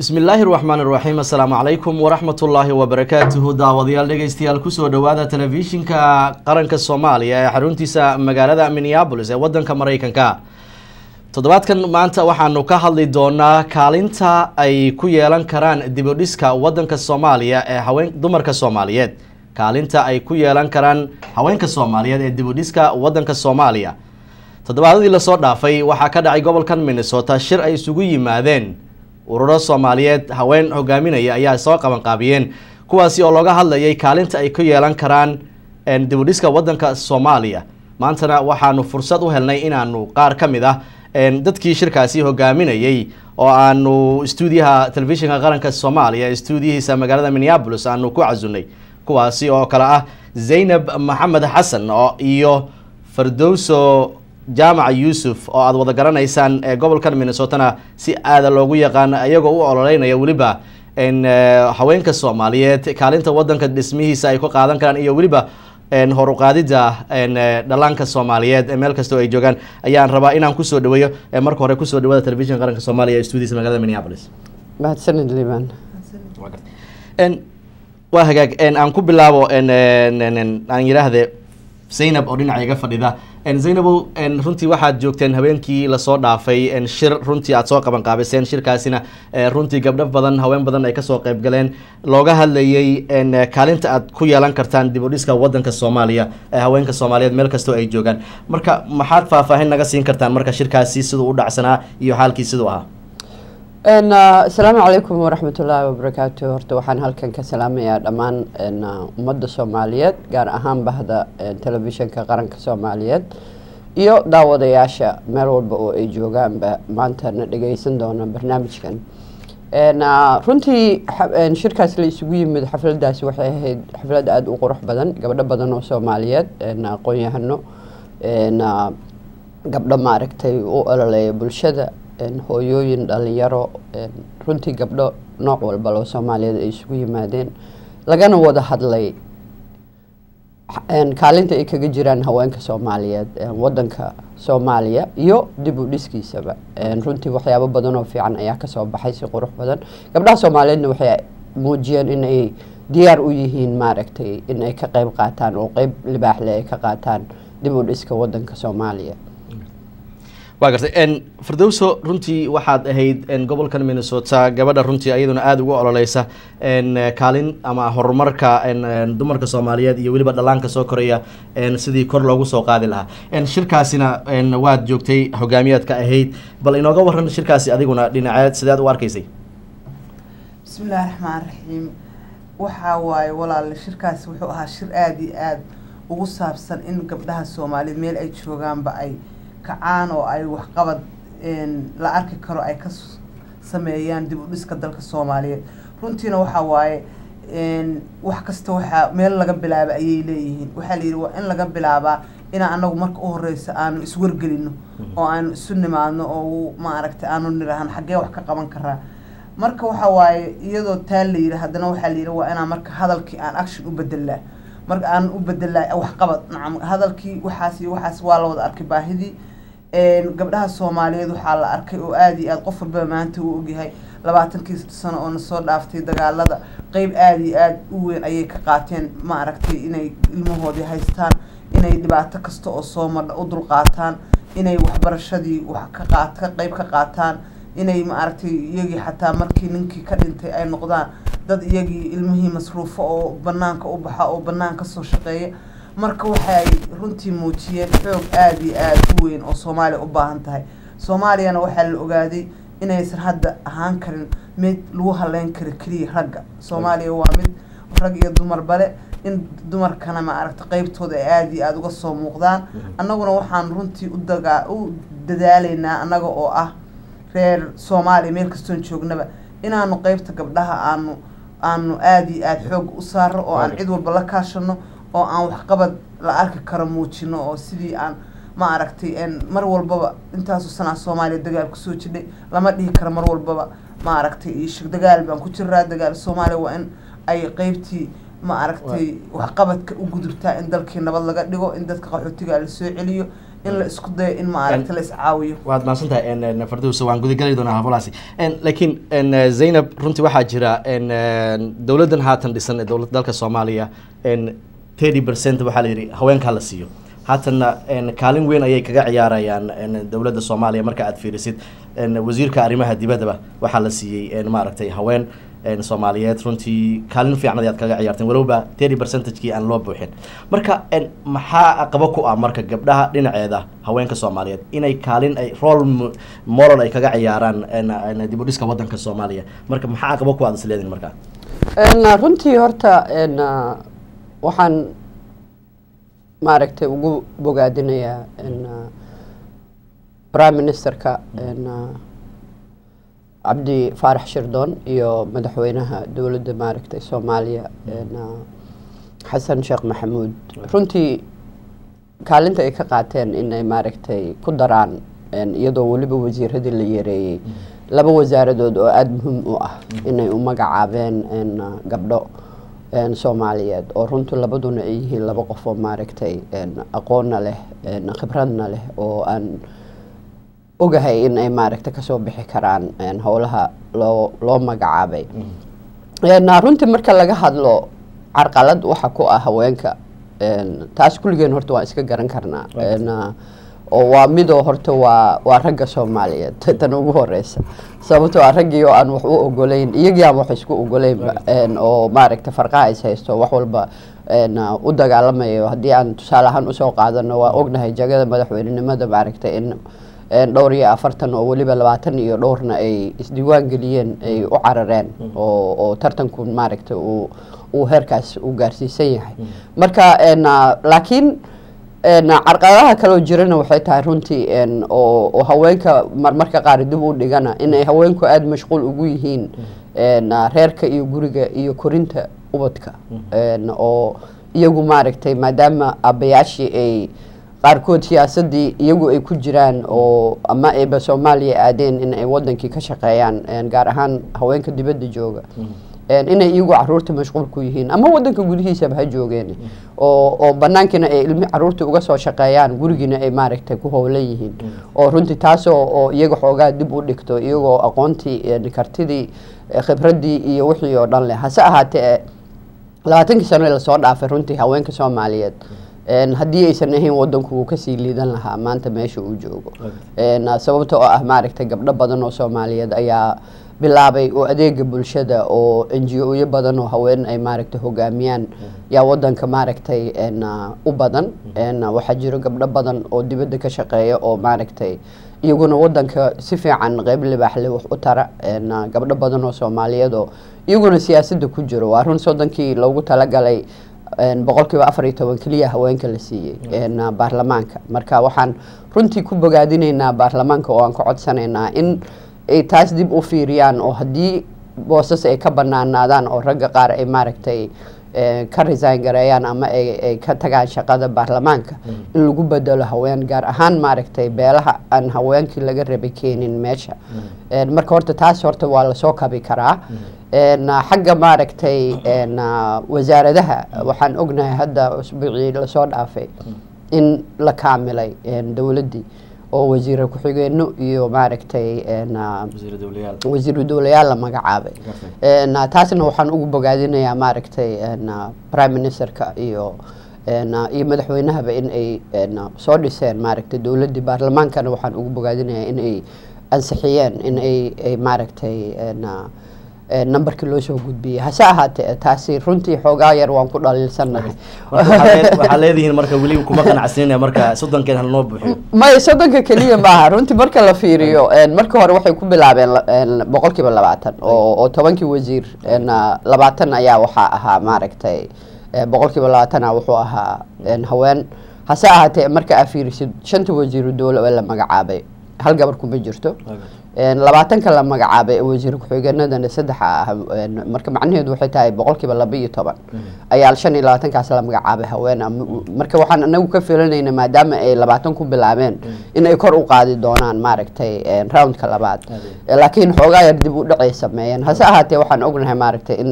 bismi illaahi raxmaan iraxiim assalaamu calaykum waraxmatullaahi wabarakaatuhu daawadayaal dhegeystayaal kusoo dhowaada telefishinka qaranka soomaaliya ee xaruntiisa magaalada minneabolis ee wadanka mareykanka toddobaadkan maanta waxaanu ka hadli doonaa kaalinta ay ku yeelan karaan dibudhiska wadanka soomaaliya ee haween dumarka soomaaliyeed kaalinta ay ku yeelan karaan haweenka soomaaliyeed ee dibudhiska wadanka soomaaliya toddobaadadii lasoo dhaafay waxaa ka dhacay gobolkan minnesota shir ay isugu yimaadeen ururo soomaaliyeed haween hogaaminaya ayaa soo qabanqaabiyeen kuwaasi oo looga hadlayay kaalinta ay ku yeelan karaan dibudhiska wadanka soomaaliya maantana waxaanu fursad u helnay inaanu qaar ka mid ah dadkii shirkaasi hogaaminayay oo aanu stuudiyaha telefishinka qaranka soomaaliya stuudiyihiisa magaalada minneabolis aanu ku casunay kuwaasi oo kale ah zaynab maxamed xasan oo iyo fardowso jaamaca yuusuf oo aada wada garanaysaan ee gobolkan minnesotana si aada loogu yaqaan iyagoo u ololeynaya weliba haweenka soomaaliyeed kaalinta wadanka dhismihiisa ay ku qaadan karaan iyo weliba horuqaadida dhalaanka soomaaliyeed meel kastoo ay joogaan ayaan rabaa inaan kusoo dhaweeyo marka hore kusoo dhawaada telefishinka qaranka soomaaliya ee stuudiisa magaalada minneapolis mahadsanid liban waa hagaag aan ku bilaabo aan yidhaahde zaynab oo dhinaca iga fadhida zaynabow runtii waxaad joogteen habeenkii lasoo dhaafay shir runtii aad soo qaban qaabiseen shirkaasina runtii gabdho badan haween badan ay kasoo qeyb galeen looga hadlayay kaalinta aad ku yeelan kartaan dib u dhiska wadanka soomaaliya haweenka soomaaliyeed meel kastoo ay joogaan marka maxaad faahfaahin naga siin kartaan marka shirkaasi siduu u dhacsanaa iyo xaalkii siduu ahaa asalaamu calaykum waraxmatullaahi wabarakaatu horta waxaan halkan ka salaamayaa dhammaan ummadda soomaaliyeed gaar ahaan bahda telefishinka qaranka soomaaliyeed iyo daawadayaasha meel walba oo ay joogaanba maanta na dhageysan doona barnaamijkan runtii shirkaas la isugu yimid xafladaasi waxay ahayd xaflad aada u qurux badan gabdho badan oo soomaaliyeed aqoon-yahano gabdho maaragtay u ololeeya bulshada hooyooyin dhalinyaro runtii gabdho nooc walba loo soomaaliyeed ay isugu yimaadeen lagana wada hadlay kaalinta ay kaga jiraan haweenka soomaaliyeed wadanka soomaaliya iyo dib u dhiskiisaba runtii waxyaabo badan oo fiican ayaa kasoo baxay si qurux badan gabdhaha soomaaliyeedna waxay muujiyeen in ay diyaar u yihiin maaragtay in ay ka qeyb qaataan oo qeyb libaaxle ay ka qaataan dib u dhiska wadanka soomaaliya waa gartay fardowso runtii waxaad ahayd gobolkan minnesota gabadha runtii iyaduna aada ugu ololeysa kaalin ama horumarka dumarka soomaaliyeed iyo weliba dhalaanka soo koraya sidii kor loogu soo qaadi lahaa shirkaasina waad joogtay hogaamiyaadka ahayd bal inooga waran shirkaasi adiguna dhinaceed sideed u arkaysay bismillahi raxmaan raxiim waxaa waaye walaal shirkaasi wuxuu ahaa shir aada iyo aada ugu saabsan in gabdhaha soomaaliyeed meel ay joogaanba ay kacaan oo ay waxqabad la arki karo ay ka sameeyaan dib u dhiska dalka soomaaliyeed runtiina waxaa waaye wax kasta waxaa meel laga bilaaba ayay leeyihiin waxaa la yidhi waa in laga bilaabaa inaa anagu marka u horeysa aanu iswargelino oo aanu isu nimaadno oo maaragtay aanu nirahan xaggee wax ka qaban karaa marka waxaa waaye iyadoo taa la yidhi haddana waxaa la yidhi waa inaa marka hadalkii aan action u bedelaa marka aan u bedelaa waxqabad nacam hadalkii waxaas iyo waxaas waa la wada arkay baahidii gabdhaha soomaaliyeed waxaa la arkay oo aada iyo aada qof walbaba maanta uu ogyahay labaatankii sano oo nasoo dhaaftay dagaalada qeyb aada iyo aada u weyn ayay ka qaateen ma aragtay inay ilmahoodii haystaan inay dhibaato kasta oo soo madha u dulqaataan inay waxbarashadii wax ka qaat ka qeyb ka qaataan inay ma aragtay iyagii xataa markii ninkii ka dhintay ay noqdaan dad iyagii ilmihii masruufo oo banaanka u baxa oo banaan kasoo shaqeeya marka waxay runtii muujiyeen xoog aada iyo aada u weyn oo soomaaliya u baahan tahay soomaaliyana waxaa la ogaaday inaysan hadda ahaan karin mid lagu haleyn karo keliya ragga soomaaliya waa mid rag iyo dumar bale in dumarkana ma aragta qeybtooda ay aada iyo aada uga soo muuqdaan annaguna waxaan runtii u dagaa u dadaaleynaa annaga oo ah reer soomaaliya meel kastoon joognaba inaanu qeybta gabdhaha aanu aanu aada iyo aada xoog u saaro oo aan cid walba la kaashano oo aan waxqabad la arki karo muujino oo sidii aan ma aragtay mar walbaba intaasu sanaa soomaaliya dagaal kusoo jidhay lama dhihi karo mar walbaba ma aragtay ishig dagaal baan ku jiraa dagaal soomaaliya waa in ay qeybtii ma aragtay waxqabadka u gudubtaa in dalkii nabad laga dhigo in dadka qaxootiga la soo celiyo in la isku dayo in maaragta la iscaawiyo waad mahadsantahay farduusa waan gudagali doonaa haflaasi laakiin zaynab runtii waxaa jira dowladdan haatan dhisan ee dowlad dalka soomaaliya thirty percent waxaa la yidhi haweenkaa la siiyo haatanna kaalin weyn ayay kaga ciyaarayaan dowladda soomaaliya marka aad fiirisid wasiirka arrimaha dibaddaba waxaa la siiyey maaragtay haween soomaaliyeed runtii kaalin fiican ayaad kaga ciyaarteen walowba thirty percentage-kii aan loo buuxin marka maxaa aqabo ku ah marka gabdhaha dhinaceeda haweenka soomaaliyeed inay kaalin ay role moral ay kaga ciyaaraan dib u dhiska waddanka soomaaliya marka maxaa aqabo ku aad is leedin marka runtii horta waxaan maaragtay ugu bogaadinayaa prime ministerka cabdi faarax shirdoon iyo madaxweynaha dowladda maaragtay soomaaliya xasan sheekh maxamuud runtii kaalinta ay ka qaateen inay maaragtay ku daraan iyadoo weliba wasiiradii la yareeyey laba wasaaradood oo aada muhiim u ah inay u magacaabeen gabdho soomaaliyeed oo runtii labaduna ay yihiin laba qof oo maaragtay aqoonna leh khibradna leh oo aan ogahay in ay maaragta kasoo bixi karaan howlaha loo loo magacaabay runtii marka laga hadlo carqalad waxa ku ah haweenka taas kulligeen horta waan iska garan karnaa oo waa midoo horta waa waa ragga soomaaliyeed tan ugu horeysa sababtoo ah raggii oo aan wax u ogoleyn iyagii aan wax isku ogoleynba oo maaragta farqaha is haysto wax walba u dagaalamayo haddii aan tusaale ahaan usoo qaadano waa ognahay jagada madaxweynenimada maaragta in dhowr iyo afartan oo weliba labaatan iyo dhowrna ay isdiiwaan geliyeen ay u carareen oo oo tartanku maaragta uu uu heerkaas u gaarsiisan yahay marka laakiin carqaladaha kaloo jirana waxay tahay runtii oo haweenka marmarka qaar dib u dhigana inay haweenku aada mashquul ugu yihiin reerka iyo guriga iyo korinta ubadka oo iyagu maaragtay maadaama aabbayaashii ay qaarkood siyaasadii iyagu ay ku jiraan oo ama ayba soomaaliya aadeen in ay wadankii ka shaqeeyaan gaar ahaan haweenka dibadda jooga inay iyagu caruurta mashquul ku yihiin ama wadanka gudihiisaba ha joogeen oo oo banaankiina ay ilmi caruurta uga soo shaqeeyaan gurigiina ay maaragtay ku howlan yihiin oo runtii taasoo oo iyaga xoogaa dib u dhigto iyagoo aqoontii kartidii khibradii iyo wixii oo dhan leh hase ahaatee labaatankii sano lasoo dhaafay runtii haweenka soomaaliyeed haddii aysan ahayn wadanku wuu kasii liidan lahaa maanta meesha uu joogo sababta oo ah maaragtay gabdho badan oo soomaaliyeed ayaa bilaabay oo adeega bulshada oo n g o-yo badan oo haween ay maaragtay hogaamiyaan yaa wadanka maaragtay u badan waxaa jiro gabdho badan oo dibadda ka shaqeeya oo maaragtay iyaguna wadanka si fiican qeyb libaaxle wax u tara gabdho badan oo soomaaliyeed oo iyaguna siyaasadda ku jiro waa run soddonkii loogu talagalay boqol kiiba afar iyo toban keliya haweenka la siiyey baarlamaanka marka waxaan runtii ku bogaadinaynaa baarlamaanka oo aan ka codsanaynaa in ay taas dib u fiiriyaan oo haddii boosas ay ka banaanaadaan oo ragga qaar ay maaragtay ka resign gareeyaan ama ay ka tagaan shaqada baarlamaanka in lagu bedelo haween gaar ahaan maaragtay beelaha aan haweenkii laga rabay keenin meesha marka horta taas horta waa lasoo kabi karaa xagga maaragtay wasaaradaha waxaan ognahay hadda usbuucii lasoo dhaafay in la kaamilay dowladdii oo wasiire ku-xigeeno iyo maaragtay wasiiru dowlayaal la magacaabay taasna waxaan ugu bogaadinayaa maaragtay prime ministerka iyo iyo madaxweynahaba in ay soo dhiseen maaragtay dowladdii baarlamaankana waxaan ugu bogaadinayaa in ay ansixiyeen in ay ay maaragtay numberkii loo soo gudbiyey hase ahaatee taasi runtii xoogaa yar waan ku dhaliilsannahay waxaa leedihiin marka weli kuma qanacsanina marka soddonkeed hal noo buuxiyo maya soddonka keliya maaha runtii marka la fiiriyo marka hore waxay ku bilaabeen boqol kiiba labaatan oo oo tobankii wasiir labaatan ayaa waxaa ahaa maaragtay boqol kiiba labaatana wuxuu ahaa haween hase ahaatee marka aa fiirisid shanta wasiiru dowle oo la magacaabay hal gabar kuma jirto labaatanka la magacaabay ee wasiir ku-xigeenadana saddexa ah marka macnaheedu waxay tahay boqol kiiba laba iyo toban ayaa shan iyo labaatankaas la magacaabay haween marka waxaan anagu ka filanayna maadaama ay labaatan ku bilaabeen in ay kor u qaadi doonaan maaragtay roundka labaad laakiin xoogaa yar dib u dhacay sameeyeen hase ahaatee waxaan ognahay maaragtay in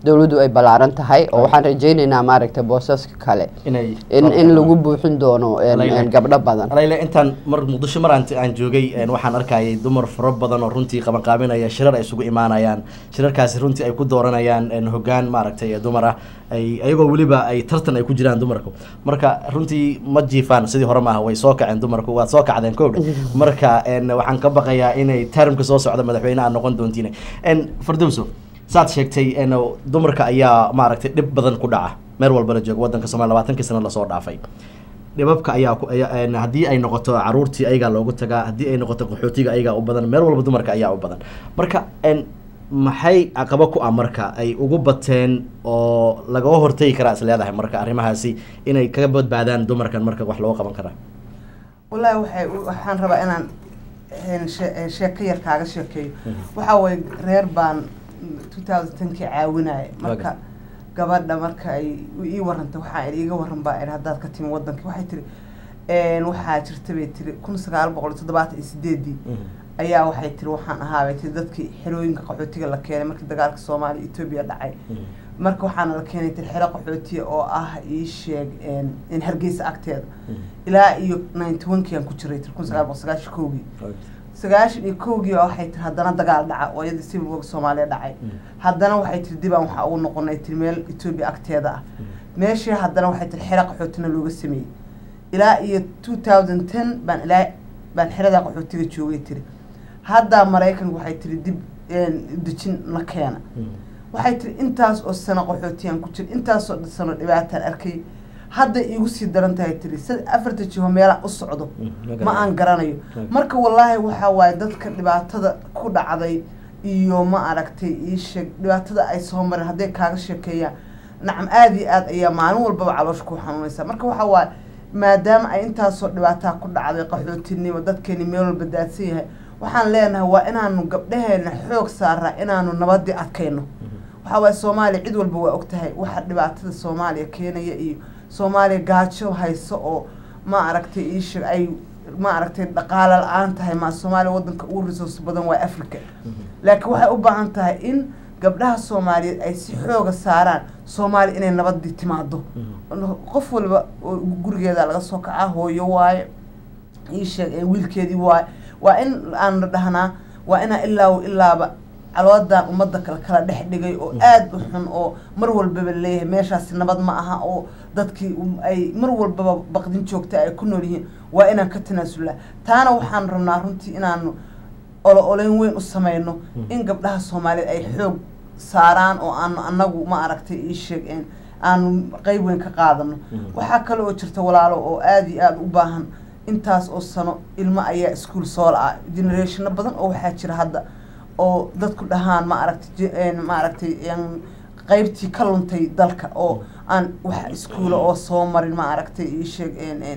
dowladdu ay ballaaran tahay oo waxaan rajaynaynaa maaragtay boosaska kale inay in in lagu buuxin doono een, Layle. een, gabdho badan alayle intaan mar muqdisho mar aan aan joogay een, waxaan arkayay dumar fara badan oo runtii qabanqaabinaya shirar ay isugu imaanayaan shirarkaasi runtii ay ku dooranayaan een, hoggaan maaragtay ee dumar ah ay ayagoo weliba ay tartan ay ku jiraan dumarku marka runtii ma jiifaan sidii hore maaha way soo kaceen dumarku waad soo kacdeen koodha marka een, waxaan ka baqayaa inay termka soo socda madaxweyne aad noqon doontiin n fardowso saad sheegtay een, dumarka ayaa maaragtay dhib badan ku dhaca meel walbana jooga wadanka somalia labaatankii sano lasoo dhaafay dhibabka ayaa ku- ayaa- een, haddii ay noqoto caruurtii ayagaa loogu tagaa haddii ay noqoto qaxootiga ayagaa u badan meel walba dumarka ayaa u badan marka n maxay caqabo ku ah marka ay ugu bateen oo lagaga hortagi karaa is leedahay marka arrimahaasi inay kaga badbaadaan dumarkan marka wax looga qaban karaa wallaahi waxay waxaan rabaa inaan een, she- een, sheeko yar kaaga sheekeeyo waxaa waye reer baan two thousand tenkii caawinaya marka Waga. gabadha marka ay ii warantay waxaa iga waran baa idhi haddaad ka timi wadankii waxay tiri een, waxaa jirta bay tiri kun sagaal boqol iyo toddobaatan iyo sideedii ayaa waxay tiri waxaan ahaabay tiri dadkii xerooyinka qaxootiga la keenay markii dagaalka soomaaliya etoobiya dhacay marka waxaana la keenay tiri xero qaxootiya oo ah ii sheeg een, in hargeysa agteeda ilaa iyo ninety one kii aan ku jiray tiri kun sagaal boqol sagaashan kowgii sagaashan iyo kowgii baa waxay tiri haddana dagaal dhaca oo iyadii civil war soomaaliya dhacay haddana waxay tiri dib aan waxaa ugu noqonay tiri meel etoobiya agteeda ah meeshii haddana waxay tiri xero qaxootina looga sameeyey ilaa iyo two thousand ten baan ilaa baan xerada qaxootiga joogay tiri haddaa maraykanku waxay tiri dib een, dejin na keena waxay tiri intaas oo sano qaxootiyaan ku jira intaasoo sano dhibaataan arkay hadda iigu sii daran tahay tiri sad afarta jiho meelaan u socdo ma aan garanayo marka wallaahi waxaa waaye dadka dhibaatada ku dhacday iyo ma aragtay ii sheeg dhibaatada ay soo mareen hadday kaaga sheekeeyaan nacam aada iyo aad ayaa maalin walbaba caloosha ku xanuunaysa marka waxaa waaye maadaama ay intaasoo dhibaataa ku dhacday qaxootinimo dadkeeni meel walba daadsan yahay waxaan leenahay waa inaanu gabdhaheena xoog saaraa inaanu nabadii adkayno waxaa waaye soomaaliya cid walba waa ogtahay waxa dhibaatada soomaaliya keenaya iyo soomaaliya gaajo hayso oo ma aragtay iisheeg ay ma aragtay dhaqaale la-aan tahay ma soomaaliya wadanka ugu resource badan waa africa laakiin waxay u baahan tahay in gabdhaha soomaaliyeed ay si xooga saaraan soomaaliya inay nabadii timaado qof walba oo gurigeeda laga soo kacaa hooyo waaye iisheeg ee wiilkeedii waaye waa in aan dhahnaa waa inaa ilaa ilaaba caloodan ummadda kale kala dhex dhigay oo aad u xun oo mar walbaba leeyahay meeshaasi nabad ma aha oo dadkii um- ay mar walbaba baqdin joogta ay ku nool yihiin waa inaan ka tanaasulaa taana waxaan rabnaa runtii inaanu olo oleyn weyn u sameyno in gabdhaha soomaaliyeed ay xoog saaraan oo aanu anagu ma aragtay ii sheegeen aanu qeyb weyn ka qaadano waxaa kale oo jirta walaalo oo aada iyo aada u baahan intaas oo sano ilmo ayaa iskuol soo la-a generationo badan oo waxaa jira hadda oo dadku dhahaan ma aragtay ma aragtay qeybtii ka luntay dalka oo aan wax iskuula oo soo marin ma aragtay ii sheeg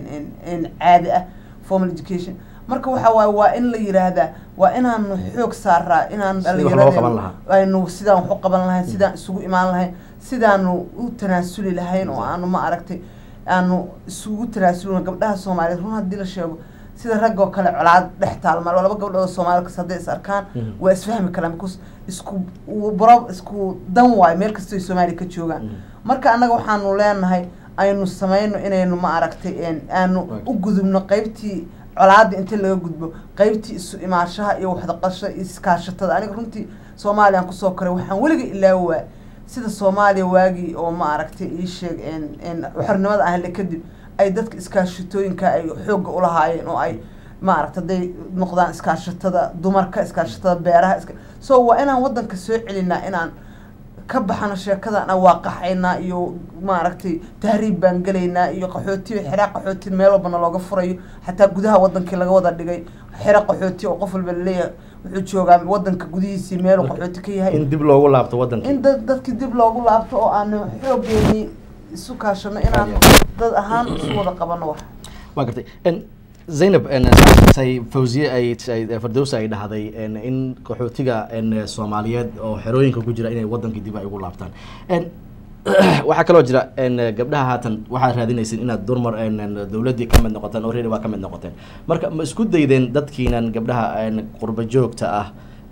caadi ah formal education marka waxa waaye waa in la yiraahdaa waa inaanu xoog saaraa inaanu Sidii wax loo qaban lahaa. aynu sidaan wax u qaban lahayn sidaan isugu imaan lahayn sidaanu u tanaasuli lahayn oo aanu ma aragtay aanu isugu tanaasulin gabdhaha soomaaliyeed run haddii la sheego sida rag oo kale colaad dhex taalma laba gabdhood oo soomaali kas hadday is arkaan Mhm. waa isfahmi karaan because isku bro isku dan waayo meel kastoo ay soomaaliya ka joogaan Mhm. marka annaga waxaanu leenahay aynu sameyno inaynu ma aragtay een, aanu u gudubno qeybtii colaada inta laga gudbo qeybtii isu imaanshaha iyo waxdaqasha iyo iskaashatada aniga runtii soomaaliyan kusoo koray waxaan weliga ilaawaa sida soomaaliya waagii oo ma aragtay ii sheeg een een xornimada ahle kadib ay dadka iskaashatooyinka ay xoogga ulahaayeen oo ay ma aragta hadday noqdaan iskaashatada dumarka iskaashatada beeraha iska so waa inaan wadanka soo celinaa inaan ka baxano sheekadan aan waaqaxaynaa iyo maaragtay tahriib baan gelaynaa iyo qaxooti xeraa qaxooti meel walbana looga furayo xataa gudaha wadankii laga wada dhigay xero qaxooti oo qof walba laleeyahay wuxuu joogaa wadanka gudihiisii meelu qaxooti ka yahay in dib loogu laabto wadanka in dad dadki dib loogu laabto oo aanu xoogeeni isu kaashano inaanu dad ahaan isu wada qabano wax waa gartay n zaynab n say fawziye ay ay- fardowsa ay dhahday n in qaxootiga n soomaaliyeed oo xerooyinka ku jira inay wadankii dib ay ugu laabtaan n waxaa kaloo jira n gabdhaha haatan waxaad raadinaysin inaad durmar n dowladdii ka mid noqotaan already waa ka mid noqoteen marka ma isku daydeen dadkiinan gabdhaha n qurba joogta ah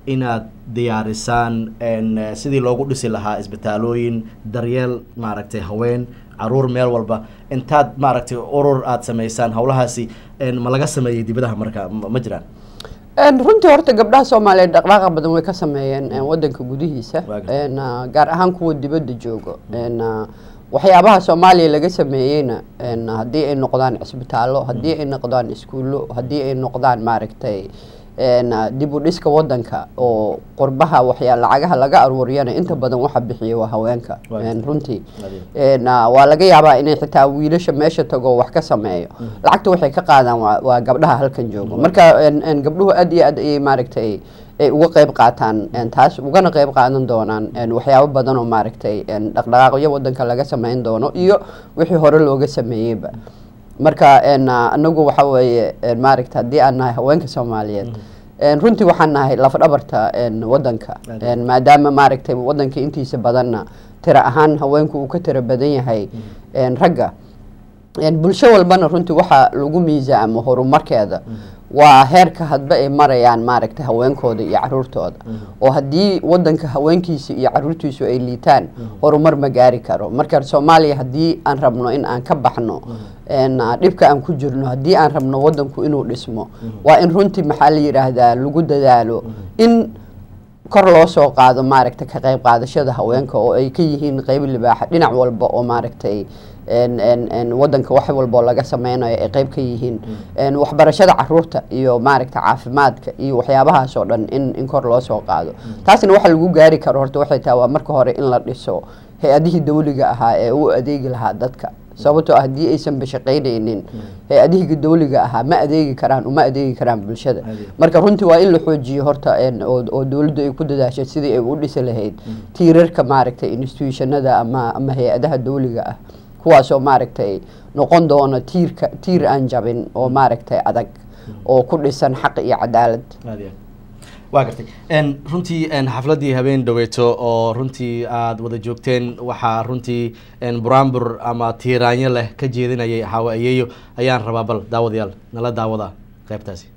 inaad diyaarisaan en, eh, sidii loogu dhisi lahaa isbitaalooyin daryeel maaragtay haween caruur meel walba intaad maaragtay urur aad sameysaan howlahaasi en, ma laga sameeyey dibadaha marka ma ma jiraan Een, runtii horta gabdhaha soomaaliyeed dhaqdhaqaaqa badan way ka sameeyeen een, wadanka gudihiisa Waa gartay. een, ah, gaar ahaan kuwa dibadda joogo een, ah, waxyaabaha soomaaliya laga sameeyeyna een, haddii ay noqdaan cisbitaallo haddii ay noqdaan iskuullo haddii ay noqdaan maaragtay een, ah, dib u dhiska wadanka oo qurbaha waxyaa lacagaha laga aruuriyana inta badan waxa bixiya waa haweenka Waa een, runtii Adiga. een, ah, waa laga yaabaa inay xitaa wiilasha meesha tago wax ka sameeyo lacagta waxay ka qaadaan waa, waa gabdhaha halkan joogo marka een, een, gabdhuhu aad iyo aad ayay maaragtay ay uga qayb qaataan een, taas ugana qayb qaadan doonaan een, waxyaabo badan oo maaragtay een, dhaqdhaqaaqyo wadanka laga sameyn doono iyo wixii hore looga sameeyeyba marka een, ah, anagu waxa weeye een, maaragta haddii aan nahay haweenka soomaaliyeed een, runtii waxaan nahay lafdhabarta een, wadanka Aad. een, maadaama maaragtay wadanka intiisa badanna tira ahaan haweenku uu ka tira badan yahay een, ragga een, bulsho walbana runtii waxaa lagu miisaamo horumarkeeda waa heerka hadba ay marayaan maaragtay haweenkooda iyo caruurtooda oo haddii wadanka haweenkiisa iyo caruurtiisu ay liitaan horumar ma gaari karo marka soomaaliya haddii aan rabno in aan ka baxno een, ah, dhibka aan ku jirno haddii aan rabno wadanku inuu dhismo waa in runtii maxaa la yidhaahdaa lagu dadaalo in kor loo soo qaado maaragtay ka qayb qaadashada haweenka oo ay ka yihiin qayb libaaxa dhinac walba oo maaragtay een- een- een wadanka wax walba oo laga sameynayo ay qayb ka yihiin een waxbarashada caruurta iyo maaragta caafimaadka iyo waxyaabahaas oo dhan in in kor loo soo qaado taasina waxa lagu gaari karo horta waxay tahay waa marka hore in la dhiso hay-adihii dawliga ahaa ee u adeegi lahaa dadka sababtoo ah haddii aysan bashaqaynaynin hay-adihii dawliga ahaa ma adeegi karaan uma adeegi karaan bulshada Adeeg. marka runtii waa in la xoojiyo horta een, oo oo dawladdu ay ku dadaashay sidii ay u dhisi lahayd tiirarka maaragtay institutionada ama ama hay-adaha dawliga ah kuwaasoo maaragtay noqon doona tiirka tiir aan jabin oo maaragtay adag oo ku dhisan xaq iyo cadaalad aad iyo aad waa gartay n runtii n xafladdii habeen dhaweeto oo runtii aada wada joogteen waxaa runtii n buraanbur ama tiiraanyo leh ka jeedinayay xawaayeeyo ayaan rabaa bal daawadayaal nala daawada qaybtaasi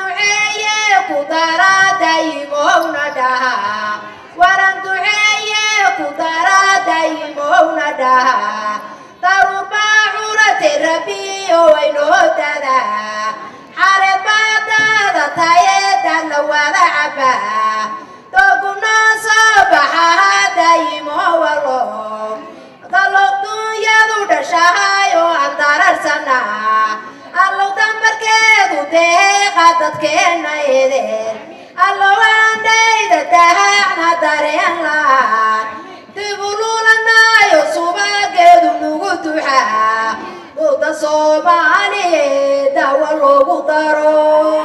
duceeye ku daradayimowna dhaha waran duceeye ku daradayimowna dhaha darubaa curate rabiyo waynoo dadaa xare baadaada tayeedan la wada cabaa dogunoo soo baxa hadayimo walo dalow dunyadu dhashahay oo aan dararsanaa allow dambarkeedu deeqa dadkeenna edeen allow aandhayda dahaacna dareen laan dibululanaayo subageedu nugu duxaa uda soomaaliye dawa loogu daro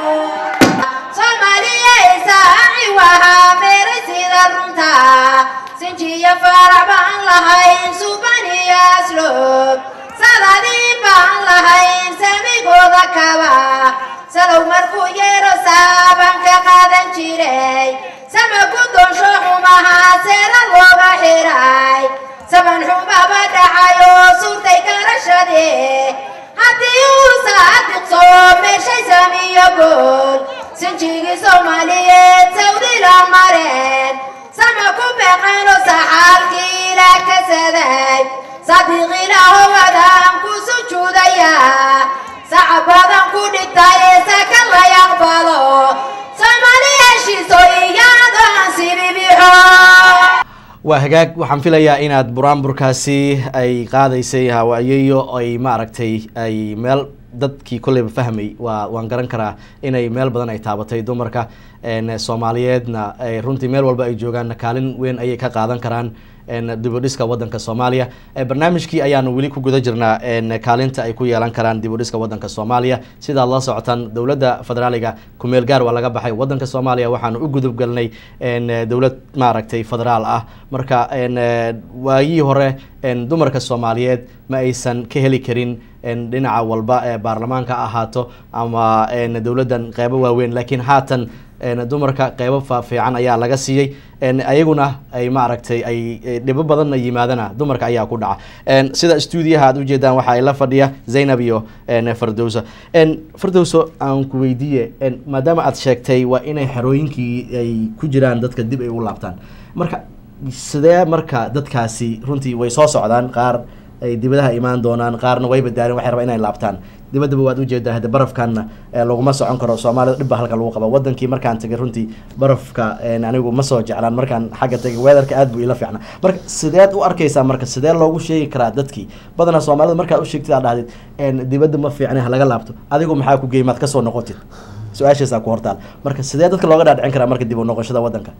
soomaaliyeysaci wahaa meeray sida runta sinjiya farac baan lahayn suban iyo aslob sadadii baan lahayn samigooda kaba salow markuu yeero saaban ka qaadan jiray sama gudonsho xumaha seera looga xiray saban xumaba dhacayoo suurtay garashadee haddii uu saadiqso meeshay samiyo gool sinjigii soomaaliyeed sawdila mareen sama ku beeqayno saxaalkii ilaa kasaday sadiiq ilaaho wadaan ku sujuudaya sacab badan ku dhigtay ee saka la yaqbalo soomaali heshiiso iyadoo aan sibibixo waa hagaag waxaan filayaa inaad buraanburkaasi ay qaadaysay hawaayeeyo ay maaragtay ay meel dadkii kolleyba fahmay waa waan garan karaa inay meel badan ay taabatay dumarka n soomaaliyeedna ay runtii meel walba ay joogaan kaalin weyn ayay ka qaadan karaan n dibudhiska wadanka soomaaliya Eh, barnaamijkii ayaanu weli ku guda jirnaa n kaalinta ay ku yeelan karaan dibudhiska wadanka soomaaliya sidaad la socotaan dowladda federaaliga kumeel gaar waa laga baxay wadanka soomaaliya waxaanu u gudub galnay n dowlad maaragtay federaal ah marka n waayihii hore n dumarka soomaaliyeed ma aysan ka heli karin n dhinaca walba ee baarlamaanka ha ahaato ama n dowladdan qeybo waaweyn laakiin haatan een, dumarka qeybo fa- fiican ayaa laga siiyey een, ayaguna ay maaragtay ay ay dhibo badanna yimaadana dumarka ayaa ku dhaca een, sida stuudiyaha aad ujeedaan waxa ay la fadhiya zaynab iyo een, fardowso een, fardowso aan ku weydiiye een, maadaama aad sheegtay waa inay xerooyinkii ay ku jiraan dadka dib ay u laabtaan marka sidee marka dadkaasi runtii way soo socdaan qaar ay dibadaha imaan doonaan qaarna way badaarin waxay rabaan inay laabtaan dibaddaba waad ujeedaa hadde barafkanna ee laguma socon karo soomaalida dhibba halka lagu qaba wadankii markaan tagay runtii barafka een, anigu ma soo jeclaan markaan xagga tagay weatherka aad buu ila fiicnaa marka sideed u arkaysaa marka sidee loogu sheegi karaa dadkii badanaa soomaalida markaad u sheegtid aad dhahdid een, dibadda ma fiicna ha laga laabto adigu maxaa ku geey maad kasoo noqotid su-aashaasaa ku hortaal marka sidee dadka looga dhaadhicin karaa marka dib u noqoshada wadanka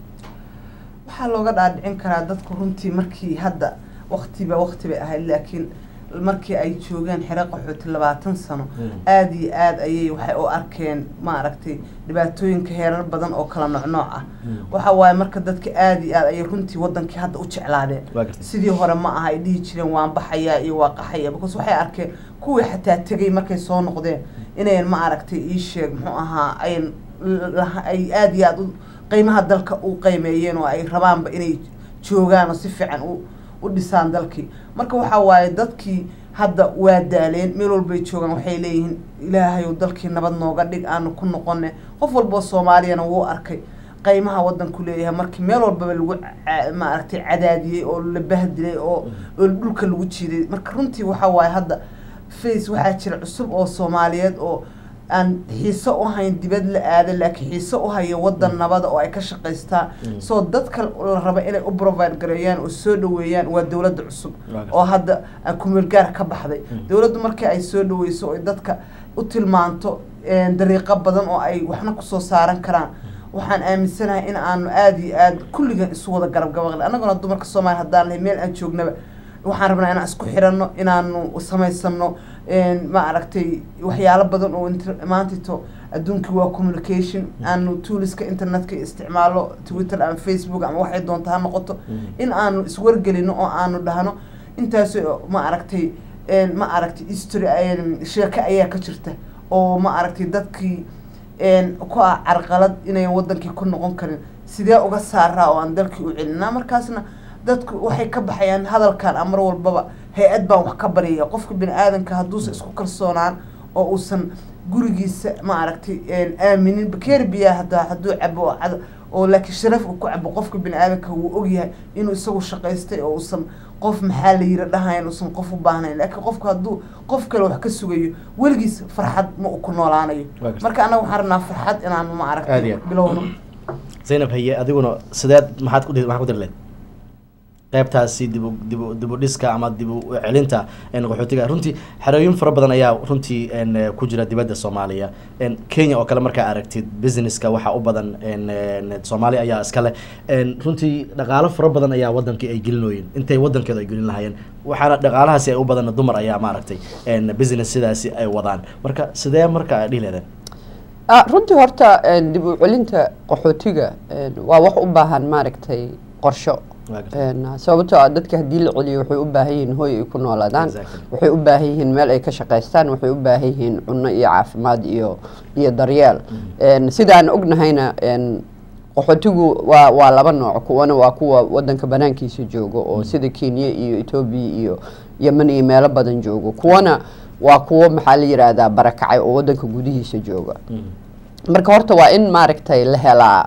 waxaa looga dhaadhicin karaa dadku runtii markii hadda waktiba wakti bay ahayd laakiin markii ay joogeen xero qaxooti labaatan sano aada iyo aada ayay waxay u arkeen maaragtay dhibaatooyinka heerar badan oo kala noocnooc ah waxa waaye marka dadka aada iyo aad ayay runtii wadankii hadda u jeclaadeen Waa gartay. sidii hore ma aha ay dhihi jireen waan baxayaa iyo waa qaxaya because waxay arkeen kuwii xataa tegay markay soo noqdeen inayn ma aragtay ii sheeg muxuu ahaa ayn laha- ay aada iyo aada u qiimaha dalka u qiimeeyeen oo ay rabaanba inay joogaan oo si fiican u u dhisaan dalkii marka waxaa waaye dadkii hadda waa daaleen meel walbay joogaan waxay leeyihiin ilaahayow dalkii nabad nooga dhig aanu ku noqone qof walboo soomaaliyana wuu arkay qiimaha wadanku leeyahay markii meel walbaba lagu ca- maaragtay cadaadiyey oo la bahdilay oo oo dhulka lagu jiiday marka runtii waxaa waaye hadda face waxaa jira cusub oo soomaaliyeed oo aan xiiso u hayn dibad la aada laakiin xiiso u haya wadan nabada oo ay ka shaqaystaan soo dadka la raba inay u provide gareeyaan oo soo dhaweeyaan waa dowladda cusub Waa gartay. oo hadda aan kumeelgaar ka baxday dowladdu markii ay soo dhaweyso oo ay dadka u tilmaanto een, dariiqo badan oo ay waxna kusoo saaran karaan waxaan aaminsanahay in aanu aada iyo aada kulligan isu wada garab gabaqli annaguna dumarka soomaaliya haddaan lahay meel aan joognaba waxaan rabnaa inaan isku xiranno inaanu samaysano een, ma aragtay waxyaalo badan oo inter- maantito adduunkii waa communication aanu tooliska internetka isticmaalo twitter ama facebook ama waxay doonta ha noqoto in aanu iswargelino oo aanu dhahno intaas ma aragtay een, ma aragtay history een, sheeko ayaa ka jirta oo ma aragtay dadkii een, ku ah carqalad inayn wadankii ku noqon karin sidee uga saaraa oo aan dalkii u celinaa markaasna dadku waxay ka baxayaan hadalkan amar walbaba hay-ad baan wax ka baryaya qofka bini aadanka hadduusan isku kalsoonaan oo uusan gurigiisa ma aragtay een, aaminin bakeeri biyaa hadaa hadduu cabo oo cad- oo laakiin sharaf uu ku cabo qofka bini aadanka wuu ogyahay inuu isagu shaqaystay oo uusan qof maxaa la yiri dhahayn uusan qof u baahnayn laakiin qofka hadduu qof kale wax ka sugayo weligiis farxad ma uu ku noolaanayo Waa gartay. marka annaga waxaan rabnaa farxad inaanu ma Aad iyo aragtay aad. bilowno zaynab haye adiguna sideed maxaad ku maxaad ku dir leed qaybtaasi dibu dibu dibu dhiska ama dibu u celinta een, qaxootiga runtii xerooyin fara badan ayaa runtii een, eh, ku jira dibadda soomaaliya een, kenya oo kale markaa aragtid businesska waxaa u badan een, een, soomaali ayaa iska leh een, runtii dhaqaalo fara badan ayaa wadankii ay gelinooyin intay wadankeedu ay gelin lahaayeen waxaana dhaqaalahaasi ay u badan dumar ayaa maaragtay een, business sidaasi ay wadaan marka sidee marka dhihi leedeen Ah, runtii horta een, dib u celinta qaxootiga een, waa wax u baahan maaragtay qorsho Waa gartay. Een, sababtoo ah dadka haddii la celiyo waxay u baahan yihiin hooy ay ku noolaadaan Exactly. waxay u baahan yihiin meel ay ka shaqaystaan waxay u baahan yihiin cunno iyo caafimaad iyo iyo daryeel Een, sidaan ognahayna een, qaxootigu waa waa laba nooc kuwana waa kuwa wadanka banaankiisa jooga oo sida kenya iyo etoobiya iyo yemen iyo meelo badan joogo kuwana waa kuwo maxaa la yidhaahdaa barakacay oo wadanka gudihiisa jooga marka horta waa in maaragtay la helaa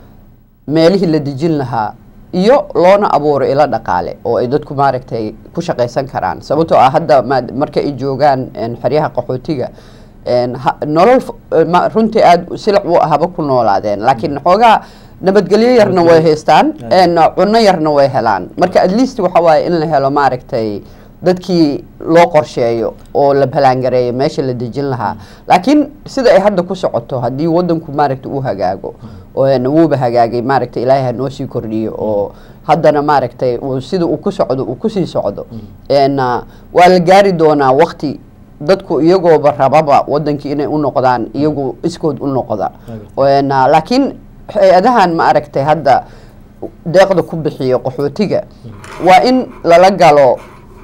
meelihii la dejin lahaa iyo loona abuuro ilo dhaqaale oo ay dadku maaragtay ku shaqaysan karaan sababtoo ah hadda ma- marka ay joogaan een, xeryaha qaxootiga een, ha- nolol f- ma- runtii aada silic u ahaba ku noolaadeen laakiin xoogaa nabadgelyo yarna way haystaan een, cunno yarna way helaan marka at least waxa waaye in la helo maaragtay dadkii loo qorsheeyo oo la balaangareeyo meesha la dejin lahaa laakiin sida ay hadda ku socoto haddii wadanku maaragta uu hagaago oo wuuba hagaagay maaragta ilaahay ha noo sii kordhiyo oo haddana maaragtay uu sida uu ku socdo uu kusii socdo n waa la gaari doonaa wakti dadku iyagooba rababa wadankii inay u noqdaan iyagu iskood u noqda n laakiin hay-adahan ma aragtay hadda deeqda ku bixiyo qaxootiga waa in lala galo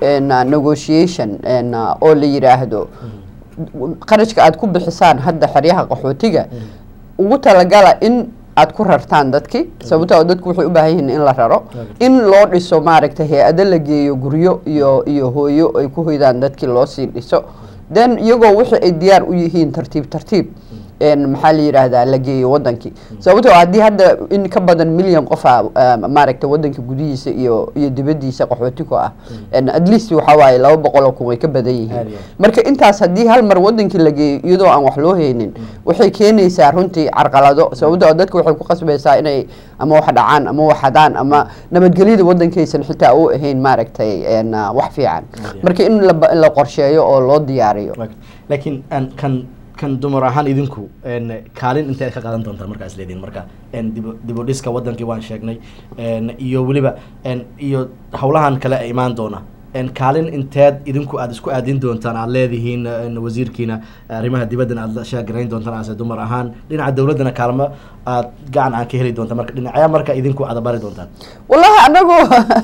negotiation oo la yidhaahdo qarashka aada ku bixisaan hadda xeryaha qaxootiga ugu talagala in aad ku rartaan dadki sababtoo ah dadku waxay u baahan yihiin in la raro Okay. in loo dhiso maaragtay hay-ado la geeyo guryo iyo iyo hooyo ay ku hoydaan dadkii loo sii dhiso then iyagoo wixii ay diyaar u yihiin tartiib tartiib een maxaa la yidhaahdaa la geeyo wadankii sababtoo ah haddii hadda in ka badan milyan qofa maaragtay wadanka gudihiisa iyo iyo dibadiisa qaxooti ku ah En at least waxaa waaye laba boqol oo kun way ka badan Aad yihiin iyo aad. marka intaas haddii hal mar wadankii la geeyo iyadoo aan wax loo haynin waxay keenaysaa runtii carqalado sababtoo ah dadka waxay ku qasbaysaa inay ama wax dhacaan ama wax hadaan ama nabadgelyada wadankaysan xitaa u ahayn maaragtay en, ah, wax fiican Aad iyo aad. marka in la in la qorsheeyo oo loo diyaariyo Right. laakiin aan kan kan dumar ahaan idinku een, kaalin intee ka qaadan doontaan markaa isleediin marka een, dib u- dib u dhiska wadankii waan sheegnay een, iyo weliba een, iyo howlahan kale ee imaan doona een, kaalin inteed idinku aad isku aadin doontaan aad leedihiin een, wasiirkiina arrimaha dibaddana aad la sheegarayn doontaan ase dumar ahaan dhinaca dowladdana kaalmo aad gacan aan ka heli doontaan marka dhinacyaa marka idinku aad bari doontaan wallahi anagu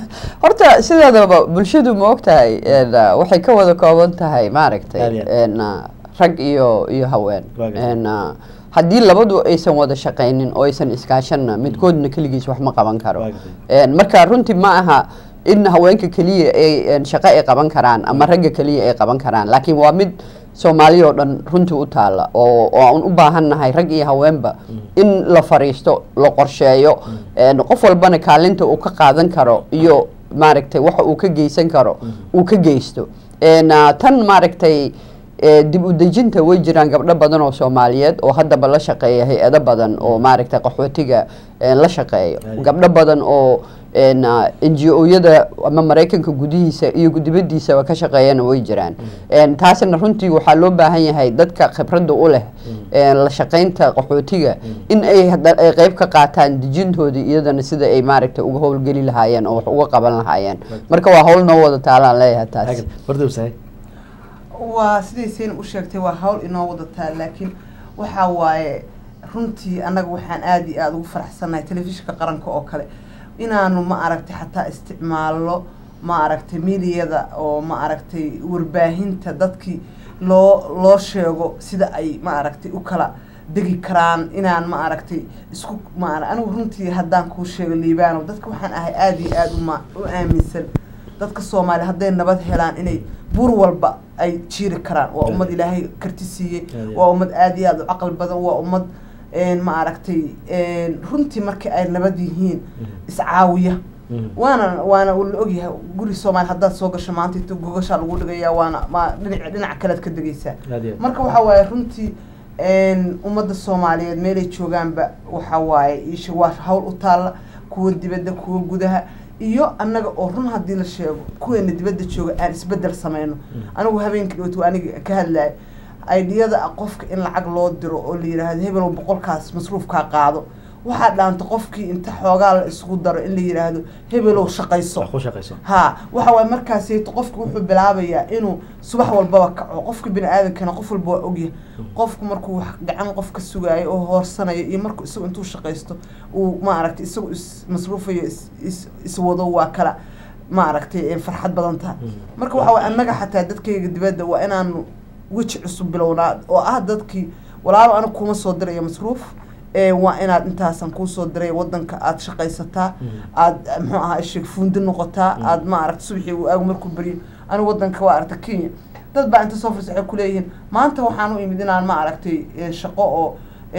horta sideedaba bulshadu ma ogtahay en, ah, waxay ka wada kooban tahay Aad maaragtay iyo aad. en, ah, rag iyo iyo haween Waa gartay. En, ah, haddii labadu aysan wada shaqaynin oo aysan iskaashanna midkoodna keligiis wax ma qaban karo Waa gartay. En, marka runtii ma aha in haweenka keliya ay en, shaqo ay qaban karaan ama ragga keliya ay qaban karaan laakiin waa mid soomaali oo dhan runtii u taala oo oo aan u baahannahay rag iyo haweenba in la fariisto la qorsheeyo En, qof walbana kaalinta uu ka qaadan karo iyo maaragtay waxa uu ka geysan karo uu ka geysto En, ah, tan maaragtay eh, dib u dejinta way jiraan gabdho badan oo soomaaliyeed oo haddaba la shaqeeya hay-ado badan oo maaragtay qaxootiga eh, la shaqeeyo Aye. gabdho badan oo n n g o-yada ama maraykanka gudihiisa iyo dibadiisaba ka shaqeeyana way jiraan En, taasina runtii waxaa loo baahan yahay dadka khibradda u leh en, la shaqeynta qaxootiga in ay hadda- ay qeyb ka qaataan dejintoodii iyadana sida ay maaragtay uga howlgeli lahaayeen oo wax uga qaban lahaayeen marka waa hawl noo wada taalaan leeyahay taas wardowsahay waa siday seen u sheegtay waa hawl inoo wadataa laakiin waxaa waaye runtii annaga waxaan aada iyo aada ugu faraxsannahay telefishinka qaranka oo kale inaanu ma aragtay xataa isticmaalno ma aragtay miidiyada oo ma aragtay warbaahinta dadkii loo loo sheego sida ay ma aragtay u kala degi karaan inaan ma aragtay isku ma anigu runtii haddaan kuu sheego liibaano dadka waxaan ahay aada iyo aada uma u aaminsan dadka soomaaliya hadday nabad helaan inay buur walba ay jiiri karaan waa ummad ilaahay karti siiyey waa ummad aada iyo aada u caqli badan waa ummad ma aragtay runtii markii ay nabad yihiin iscaawiya waana waana la ogyahay guri soomaaliya haddaad soo gasho maanta inta gogashaa lagu dhigayaa waana ma dhinac dhinac kalead ka degaysaa marka waxaa waaye runtii ummadda soomaaliyeed meelay joogaanba waxaa waaye isha waa hawl u taalla kuwa dibadda kuwa gudaha iyo annaga oo run haddii la sheego kuweena dibadda jooga aan isbedel sameyno anigu habeenkii dhowto aniga ka hadlaya aidiyada qofka in lacag loo diro oo la yidhaahdo hebelow boqolkaas masruufkaa qaado waxaa dhaanta qofkii inta xoogaa la isugu daro in la yidhaahdo hebelow shaqayso ha waxa waay markaaseyto qofki wuxuu bilaabayaa inuu subax walbaba kaco qofka bini aadankana qof walba waa ogyahay qofku markuu wax gacan qof ka sugaayo oo hoorsanayo iyo markuu isagu intuu shaqaysto uu maaragtay isagu is masruufayo is iswado waa kala maaragtay farxad badan tahay marka waxa waay annaga xataa dadkayga dibadda waa inaanu weji cusub bilownaa oo ah dadkii walaalo aniga kuma soo dirayo masruuf waa inaad intaasan kuusoo diray wadanka aada shaqaysataa aada muxuu ahaa sheeg fuundi noqotaa aada ma aragta subaxii uu aagu markuu beriyo anigu wadanka waa aragta kenya dad baa inta soo furs waxay kuleeyihiin maanta waxaan u imid inaan ma aragtay shaqo oo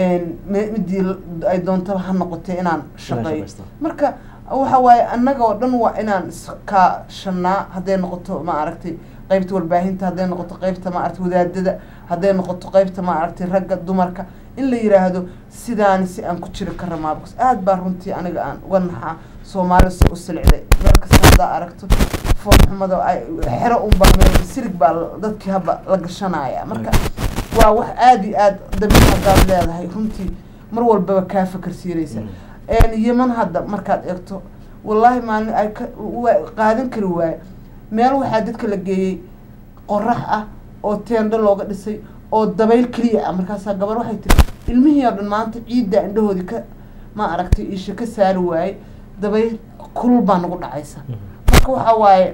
midii ay doontaba ha noqotee inaan shaqeeyo marka waxa waaye annaga oo dhan waa inaan iskaashanaa hadday noqoto ma aragtay qaybta warbaahinta hadday noqoto qaybta maaragtay wadaadada hadday noqoto qaybta maaragtay ragga dumarka in la yiraahdo sidaani si aan ku jiri karra maabkas aada baa runtii aniga aan uga naxaa soomaali si u silicday meel kasta haddaa aragto foolxumada xero unbaa meel sirig baa dadkii haba la gashanaya marka waa wax aada iyo aada dabiic haddaad leedahay runtii mar walbaba kaa fakarsiinaysa yeman hadda markaad eegto wallaahi maalin ay ka qaadan kari waaye meel waxaa dadka la geeyey qorax ah oo teendho looga dhisay oo dabayl keliya ah markaasaa gabar waxay tiri ilmihii oo dhan maanta ciiddaa indhahoodii ka ma aragtay isha ka saari waaye dabayl kulul baa nagu dhacaysa marka waxaa waaye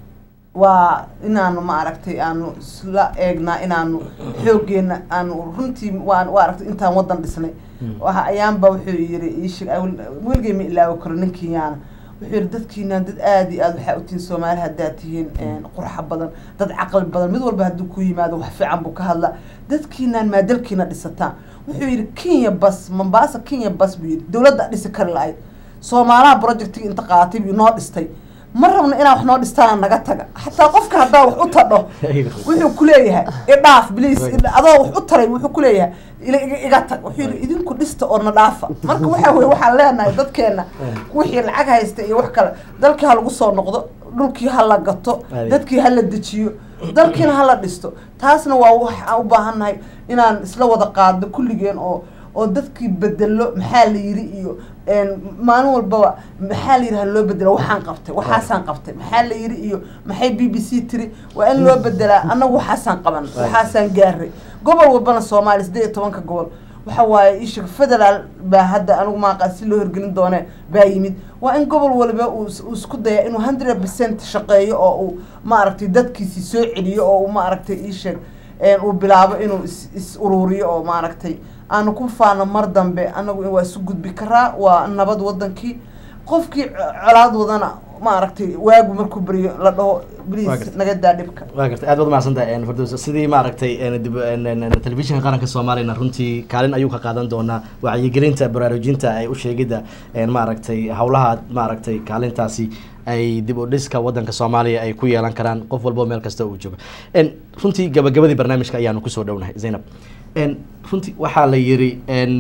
waa inaanu ma aragtay aanu isla eegnaa inaanu xooggeena aanu runtii waan waa aragtay intaan waddan dhisnay waxa ayaanba wuxuu yiri iishig weligay ma ilaawi karo ninkiyaana wuxuu yiri dadkiinaan dad aada iyo aada waxaa u tihiin soomaali haddaad tihiin qurxa badan dad caqli badan mid walba hadduu ku yimaado wax fiican buu ka hadlaa dadkiinaan maadalkiina dhisataan wuxuu yidhi kenya bas mombasa kenya bas buu yidhi dowladda dhisi kari la-ayd soomaalaha projectigi inta qaatay buu noo dhistay ma rabno inaa wax noo dhistaan naga taga xataa qofka haddaa wax u tadho wuxuu kuleeyahay idhaaf bliis adoo wax u taray wuxuu kuleeyahay iga tag wuxuu yidhi idinku dhista oo na dhaafa marka waxa weye waxaan leenahay dadkeena wixii lacag haysta iyo wax kale dalkii ha lagu soo noqdo dhulkii ha la gato dadkii ha la dejiyo dalkiina ha la dhisto taasna waa waxaan u baahannahay inaan isla wada qaadno kulligeen oo oo dadkii bedelo maxaa la yiri iyo maalin walbaba maxaa la yiri ha loo bedelo waxaan qabtay waxaasaan qabtay maxaa la yiri iyo maxay b b c tiri waa in loo bedelaa annagu waxaasaan qaban waxaasaan gaaray gobol walbana soomaaliya siddeed iyo tobanka gobol waxa waaye isha federaal baa hadda anigu maaqa si loo hirgelin doone baa yimid waa in gobol walba uu isku daya inuu hundred percent shaqeeyo oo uu maaragtay dadkiisii soo celiyo oo uu maaragtay iisheeg uu bilaabo inuu is is uruuriyo oo maaragtay aanu ku faano mar dambe anagu waa isu gudbi karaa waa nabad wadankii qofkii colaad wadana maaragtay waagu markuu beriyo la dhaho bliis naga daa dhibka waa gartay aad baad umahadsantahay fardos sidii maaragtay telefishinka qaranka soomaaliyana runtii kaalin ayuu ka qaadan doonaa wacyigelinta baraarujinta ay u sheegidda maaragtay hawlaha maaragtay kaalintaasi ay dib u dhiska wadanka soomaaliya ay ku yeelan karaan qof walbo meel kasta uu joogo runtii gabagabadii barnaamijka ayaanu kusoo dhownahay zaynab runtii waxaa la yiri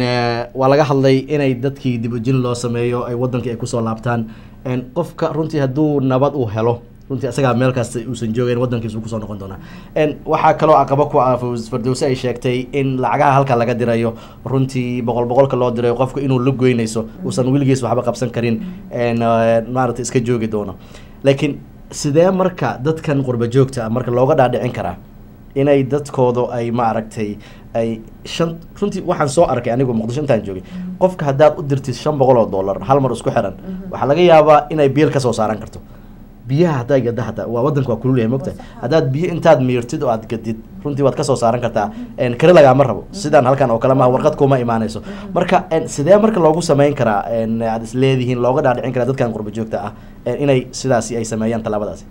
waa laga hadlay inay dadkii dib ujin loo sameeyo ay wadankii ay kusoo laabtaan qofka runtii hadduu nabad uu helo runtii isagaa meel kasta uusan joogeyn wadankiisu kusoo noqon doonaa waxaa kaloo aqabo ku ah fardowse ay sheegtay in lacagaha halka laga dirayo runtii boqol boqolka loo dirayo qofka inuu la goynayso uusan weligiis waxba qabsan karin maaragtay iska joogi doono laakiin sidee marka dadkan qurba joogta marka looga dhaadhicin karaa inay dadkooda ay maaragtay ay shan runtii waxaan soo arkay anigu muqdisho intaan joogay qofka haddaad u dirtid shan boqol oo dollar hal mar isku xiran waxaa laga yaabaa inay biil kasoo saaran karto biyaha haddaa gada hataa waa wadanka waa kulul yahay mogtahay haddaad biyo intaad miirtid oo aad gadid runtii waad kasoo saaran kartaa kari lagaama rabo sidaan halkan oo kale maha warqad kuma imaanayso marka sidee marka loogu sameyn karaa aad is leedihiin looga dhaadhicin karaa dadkan qurba joogta ah inay sidaasi ay sameeyaan tallaabadaasi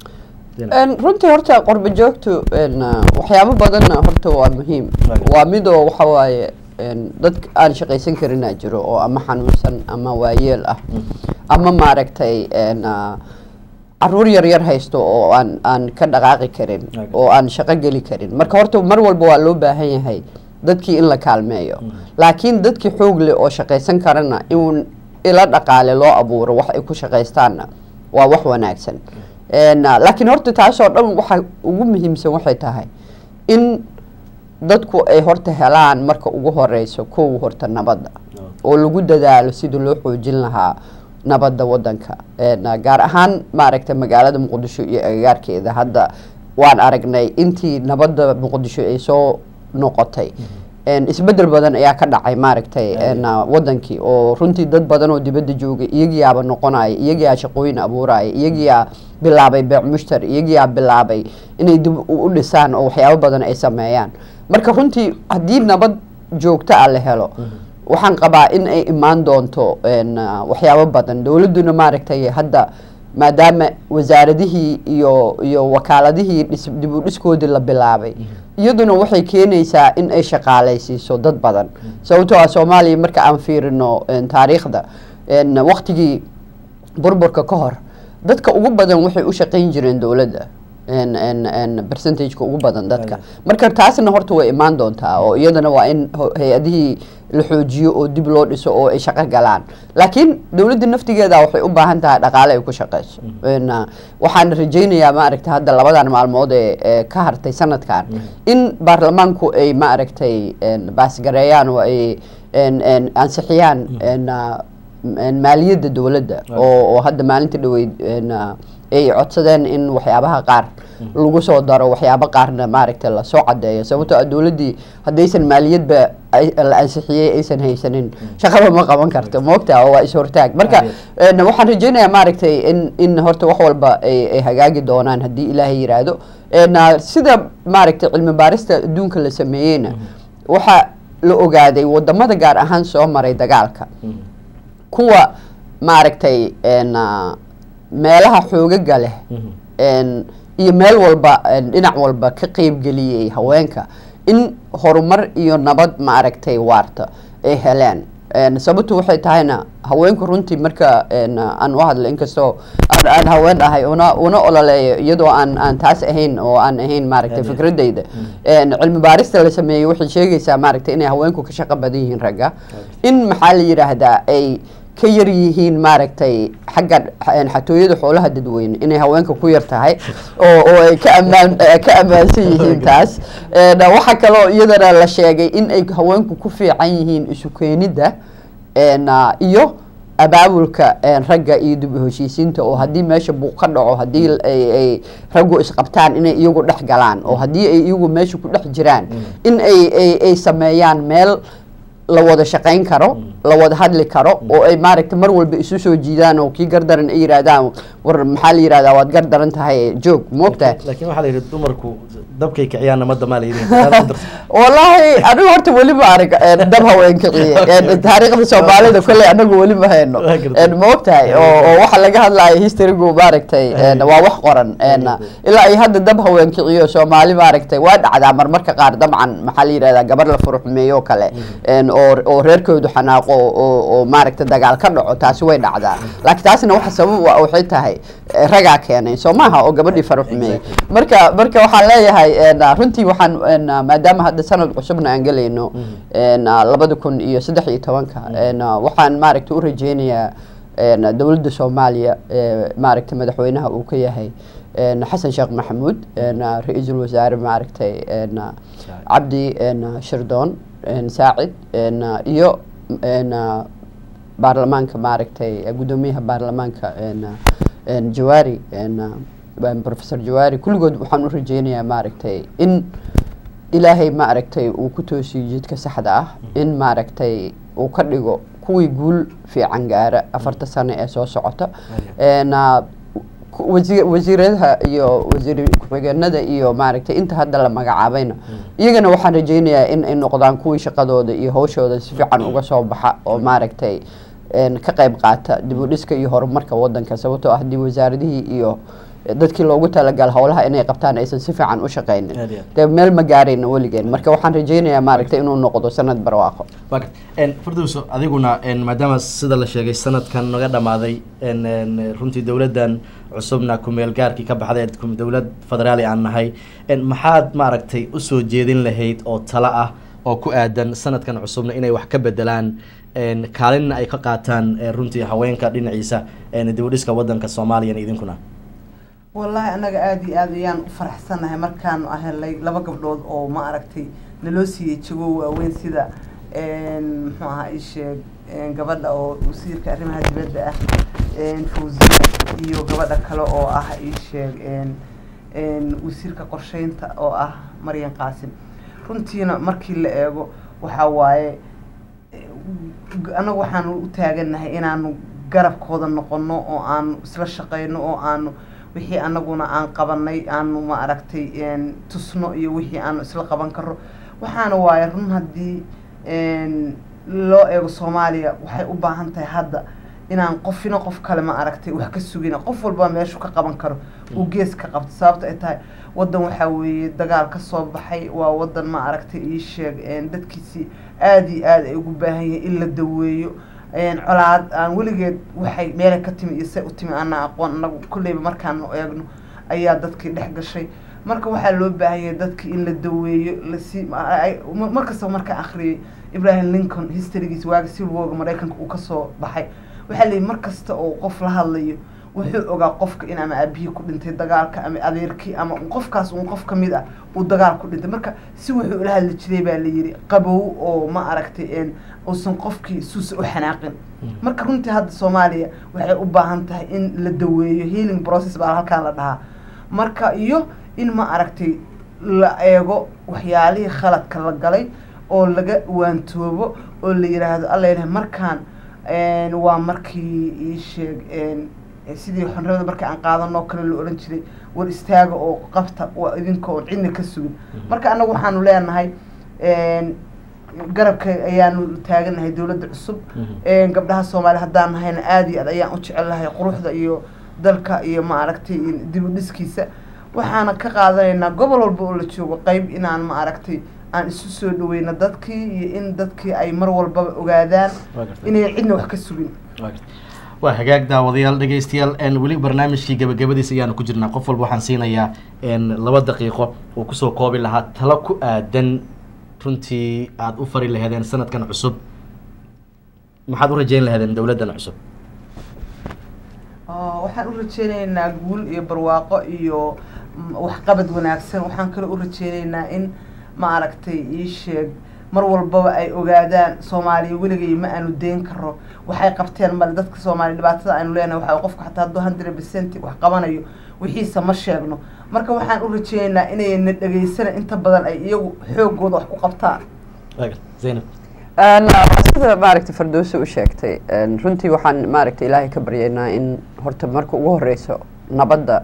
runtii horta qorba joogtu waxyaabo badanna horta waa muhiim waa midoo waxa waaye dad aan shaqaysan karinaa jiro oo ama xanuunsan ama waayeel ah ama maaragtay caruur yar yar haysto oo aan aan ka dhaqaaqi karin oo aan shaqo geli karin marka horta mar walba waa loo baahan yahay dadkii in la kaalmeeyo laakiin dadkii xoog leh oo shaqaysan karana in ila dhaqaale loo abuuro wax ay ku shaqaystaanna waa wax wanaagsan laakiin horta taasoo dhan waxa ugu muhiimsan waxay tahay in dadku ay horta helaan marka ugu horeyso kow horta nabadda oo lagu dadaalo sidii loo xoojin lahaa nabadda wadanka gaar ahaan maaragtay magaalada muqdisho iyo agagaarkeeda hadda waan aragnay intii nabadda muqdisho ay soo noqotay isbedel badan ayaa ka dhacay maaragtay wadankii oo runtii dad badan oo dibadda joogay iyagiyaaba noqonaya iyagiyaa shaqooyin abuuraya iyagiyaa bilaabay beec mushtar iyagiyaa bilaabay inay dib u dhisaan oo waxyaabo badan ay sameeyaan marka runtii haddii nabad joogto ah la helo waxaan qabaa in ay imaan doonto waxyaabo badan dowladduna maaragtay hadda maadaama wasaaradihii iyo iyo wakaaladihii dhis dib u dhiskoodii la bilaabay iyaduna waxay keenaysaa in ay shaqaalaysiiso dad badan sababtoo ah soomaaliya marka aan fiirino taariikhda waktigii burburka ka hor dadka ugu badan waxay u shaqayn jireen dowladda percentageka ugu badan dadka marka taasna horta way imaan doontaa oo iyadana waa in hay-adihii la xoojiyo oo dib loo dhiso oo ay shaqo galaan laakiin dowladda naftigeeda waxay u baahan tahay dhaqaale ay ku shaqeyso waxaan rajaynayaa maaragtay hadda labadan maalmood ee ka hartay sanadkan in baarlamaanku ay maaragtay baasgareeyaan oo ay ansixiyaan maaliyadda dowladda oo hadda maalinta dhaweyd ay codsadeen in waxyaabaha qaar lagu soo daro waxyaabo qaarna maaragtay lasoo cadeeyo sababtoo ah dowladdii haddaysan maaliyadba la ansixiyey aysan haysanin shaqaba ma qaban karto moogta oo waa is-hortaag marka waxaan rajaynayaa maaragtay in in horta wax walba ay hagaagi doonaan haddii ilaahay yiraahdo sida maaragtay cilmi baarista adduunka la sameeyeyna waxa la ogaaday wadamada gaar ahaan soo maray dagaalka kuwa maaragtay n meelaha xoogaga leh n iyo meel walba n dhinac walba ka qeybgeliyey haweenka in horumar iyo nabad maaragtay waarta ay heleen n sababtu waxay tahayna haweenku runtii marka n aan u hadlo inkastoo aan aan haween ahay una una ololeeyo iyadoo aan aan taas ahayn oo aan ahayn maaragtay Aad iyo aad. fikradayda n cilmi baarista la sameeyey waxay sheegaysaa maaragtay inay haweenku ka shaqo badan yihiin ragga in maxaa la yidhaahdaa ay ka yar yihiin maaragtay xagga x- xatooyada xoolaha dadweyne inay haweenka ku yar tahay oo oo ay ka ammaan eh, ka ammaansan yihiin taas En, waxaa kaloo iyadana la sheegay in ay haweenku ku fiican yihiin isu keenidda en, ah, iyo abaabulka en, ragga iyo dib u heshiisiinta oo haddii meesha buuq ka dhaco haddii ay ay raggu isqabtaan inay iyagu dhex galaan oo haddii ay iyagu meesha ku dhex jiraan in ay ay ay sameeyaan meel la wada shaqayn karo la wada hadli karo oo ay maaragtay mar walba isu soo jiidaan oo kii gardaran ay yidhaahdaan war maxaa la yidhahdaa waad gardaran tahay joog moogtahay laakiin waxaa la yidhi dumarku dabkay kiciyaan namada maa la yidhi wallaahi anigu horta weli ma arag een, dab haween kiciye een, taariikhda soomaalida kolley anagu weli ma hayno Waa gartay. een, ma ogtahay oo oo waxa laga hadlayo historygu maaragtay een, waa wax qoran een, ilaa iyo hadda dab haween kiciyo soomaali maaragtay waa dhacdaa marmarka qaar dabcan maxaa la yidhahdaa gabar la furuxmeeyo oo kale een, oo oo reerkoodu xanaaqo oo oo maaragtay dagaal ka dhaco taasi way dhacdaa laakiin taasina waxa sabab u ah waxay tahay eh, ragaa keenay soo maaha oo gabadhii faruxmeeyey marka marka waxaan leeyahay een, runtii waxaan een, maadaama hadda sanad cusubna aan gelayno een, labada kun iyo saddex iyo tobanka een, waxaan maaragtay u rajeynayaa een, dowladda soomaaliya ee, maaragtay madaxweynaha uu ka yahay een, xasan sheekh maxamuud een, ra-iisul wasaare maaragtay een, cabdi een, shirdoon een, saacid een, iyo een, baarlamaanka maaragtay guddoomiyaha baarlamaanka een, een, jawaari een, een, professor jawaari kulligood waxaan u rajeynayaa maaragtay in ilaahay maaragtay uu ku toosiyo jidka saxda ah in maaragtay uu ka dhigo kuwii guul fiican gaara afarta sano ee soo socota een, ah, ku- wasi- wasiiradaha iyo wasiir ku-xigeenada iyo maaragtay inta hadda la magacaabayna iyagana waxaan rajeynayaa in ay noqdaan kuwii shaqadooda iyo hawshooda si fiican uga soo baxa oo maaragtay een, ka qayb qaata dib u dhiska iyo horumarka wadanka sababtoo ah haddii wasaaradihii iyo dadkii loogu talagal howlaha inay qabtaan aysan si fiican u shaqaynin Aad iyo aad. dee meel ma gaarayna weligeen marka waxaan rajeynayaa maaragtay inuu noqdo sanad barwaaqo waa garta En, firdowso adiguna en, maadaama sida la sheegay sanadkan naga dhamaaday en, en, runtii dowladdan cusubna kumeel gaarkii ka baxday kum- dowlad federaali aan nahay En, maxaad maaragtay usoo jeedin lahayd oo talo ah oo ku aadan sanadkan cusubna inay wax ka bedelaan en, kaalinna ay ka qaataan eh, runtii haweenka dhinaciisa en, dib u dhiska wadanka soomaaliya idinkuna wallaahi annaga aada iyo aad ayaan u faraxsanahay markaanu helay laba gabdhood oo ma aragtay naloo siiyey jago waaweyn sida een, muxuu ahaa ii sheeg een, gabadha oo wasiirka arrimaha dibadda ah een, fawziya iyo gabadha kale oo ah ii sheeg een, een, wasiirka qorsheynta oo ah maryan qaasim runtiina markii la eego waxaa waaye anagu waxaanu u taagannahay inaanu garabkooda noqono oo aanu isla shaqeyno oo aanu wixii anaguna aan qabanay aanu ma aragtay een, tusno iyo wixii aanu isla qaban karo waxaana waaye run haddii een, loo eego soomaaliya waxay u baahan tahay hadda inaan qofina qof kale ma aragtay wax ka sugina qof walba meeshu ka qaban karo uu gees ka qabto sababta ay tahay wadan waxaa weeye dagaal ka soo baxay waa wadan ma aragtay ii sheeg een, dadkiisii aada iyo aada ay ugu baahan yihiin in la daweeyo een, colaad aan weligeed waxay meelay ka timi iyo say u timi ana aqoon anagu kolleyba markaanu eegno ayaa dadkii dhex gashay marka waxaa loo baahan yahay dadki in la daweeyo lasi markastaba markaan akhriyay ibrahim lincoln historygiisa waaga civil warga maraykanka uu kasoo baxay waxaa leeyihi mar kasta oo qof la hadlayo wuxuu ogaa qofka in ama aabihii ku dhintay dagaalka ama adeerkii ama un qofkaas un qof kamid ah uu dagaal ku dhintay marka si wuxuu ula hadli jiray baa la yidhi qabow oo ma aragtay een uusan qofkii suusa u xanaaqin marka runtii hadda soomaaliya waxay u baahan tahay in la daweeyo healing process baa halkaan la dhahaa marka iyo in ma aragtay la eego waxyaalihii khaladka la galay oo laga waantoobo oo la yidhaahdo alla ilahay markaan een, waa markii ii sheeg een, sidii xonrada markii aan qaadanoo kale la odhan jiray war istaaga oo qabta waa idinka oon cidna ka sugin marka annagu waxaanu leenahay een, garabka ayaanu taaganahay dowladda cusub Een, gabdhaha soomaali haddaan nahayna aada iyo aad ayaan u jecelahay quruxda iyo dalka iyo maaragtay dib u dhiskiisa waxaana ka qaadanaynaa gobol walba oo la joogo qeyb inaan maaragtay aan isu soo dhaweyno dadkii iyo in dadkii ay mar walbaba ogaadaan Waa gartay. inay cidna wax ka sugin waa hagaag daawadayaal dhegeystayaal n weli barnaamijkii gabagabadiisa ayaanu ku jirnaa qof walba waxaan siinayaa n laba daqiiqo uu kusoo koobi lahaa talo ku aadan runtii aada u fari laheedeen sanadkan cusub maxaad u rajeyn laheedeen dowladdan cusub Oo, waxaan u rajeyneynaa guul iyo barwaaqo iyo mm, waxqabad wanaagsan waxaan kaloo u rajeyneynaa in maaragtay ii sheeg mar walbaba ay ogaadaan soomaaliya weligay ma aanu deyn karo waxay qabteen male dadka soomaaliya dhibaatada aynu leenahay waxaa qofka xataa hadduu hundred percent wax qabanayo wixiisa ma sheegno marka waxaan u rajeyneynaa inayna dhegeysana inta badan ay iyagu xoogooda wax ku qabtaan zaynab Een, waa sida maaragtay fardowsi u sheegtay een, runtii waxaan maaragtay ilaahay ka baryaynaa in horta marka ugu horeyso nabadda